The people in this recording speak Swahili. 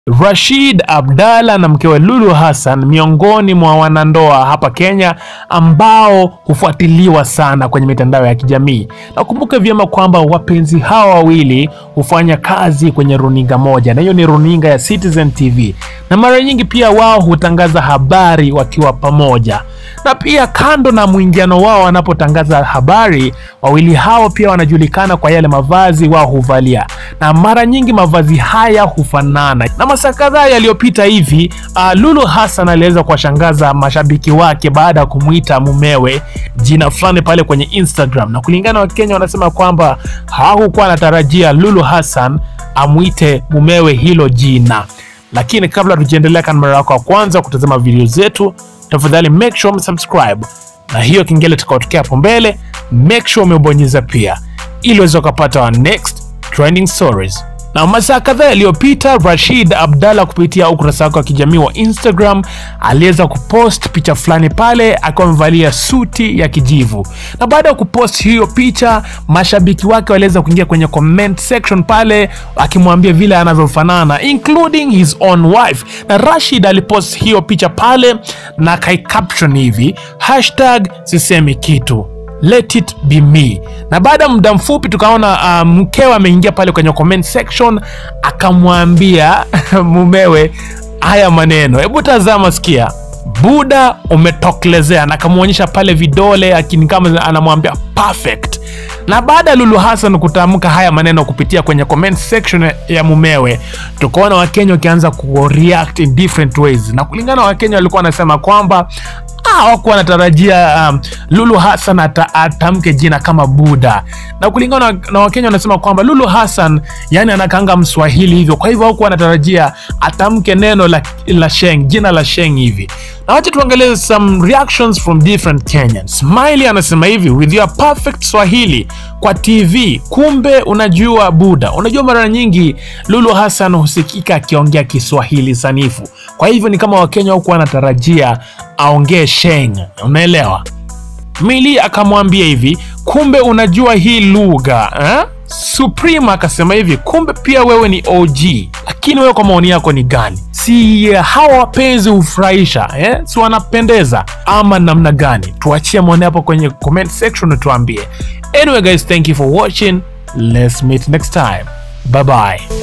Rashid Abdalla na mkewe Lulu Hassan miongoni mwa wanandoa hapa Kenya ambao hufuatiliwa sana kwenye mitandao ya kijamii. Nakumbuka vyema kwamba wapenzi hawa wawili hufanya kazi kwenye runinga moja, na hiyo ni runinga ya Citizen TV, na mara nyingi pia wao hutangaza habari wakiwa pamoja. Na pia kando na mwingiano wao wanapotangaza habari, wawili hao pia wanajulikana kwa yale mavazi wao huvalia, na mara nyingi mavazi haya hufanana. Na masaa kadhaa yaliyopita hivi, uh, Lulu Hassan aliweza kuwashangaza mashabiki wake baada ya kumwita mumewe jina fulani pale kwenye Instagram, na kulingana na Wakenya wanasema kwamba hawakuwa anatarajia Lulu Hassan amwite mumewe hilo jina. Lakini kabla tujiendelea, kama mara yako ya kwanza kutazama video zetu, tafadhali make sure umesubscribe na hiyo kengele tukatokea hapo mbele, make sure umebonyeza pia, ili uweze ukapata our next trending stories. Na masaa kadhaa yaliyopita Rashid Abdalla kupitia ukurasa wake wa kijamii wa Instagram aliweza kupost picha fulani pale akiwa amevalia suti ya kijivu, na baada ya kupost hiyo picha, mashabiki wake waliweza kuingia kwenye comment section pale akimwambia vile anavyofanana including his own wife. Na Rashid alipost hiyo picha pale na kai caption hivi hashtag sisemi kitu let it be me. Na baada ya muda mfupi tukaona uh, mkewe ameingia pale kwenye comment section akamwambia mumewe haya maneno, hebu tazama, sikia Buda umetokelezea, na akamwonyesha pale vidole akini kama anamwambia perfect. Na baada ya Lulu Hassan kutamka haya maneno kupitia kwenye comment section ya mumewe, tukaona Wakenya wakianza ku react in different ways, na kulingana na Wakenya walikuwa wanasema kwamba hawakuwa wanatarajia um, Lulu Hassan ata, atamke jina kama Buda, na kulingana na, na Wakenya wanasema kwamba Lulu Hassan yani anakanga Mswahili hivyo, kwa hivyo hawakuwa wanatarajia atamke neno la, la Sheng, jina la Sheng hivi. Na wacha tuangalie some reactions from different Kenyans. Smiley anasema hivi, with your perfect Swahili kwa TV, kumbe unajua Buda. Unajua mara nyingi Lulu Hassan husikika akiongea Kiswahili sanifu, kwa hivyo ni kama Wakenya hawakuwa wanatarajia aongee Sheng, unaelewa? Mili akamwambia hivi, kumbe unajua hii lugha eh? Supreme akasema hivi, kumbe pia wewe ni OG. Lakini wewe kwa maoni yako ni gani? Si uh, hawa wapenzi hufurahisha eh? Si wanapendeza ama namna gani? Tuachie maoni hapo kwenye comment section na tuambie. Anyway guys, thank you for watching. Let's meet next time. Bye bye.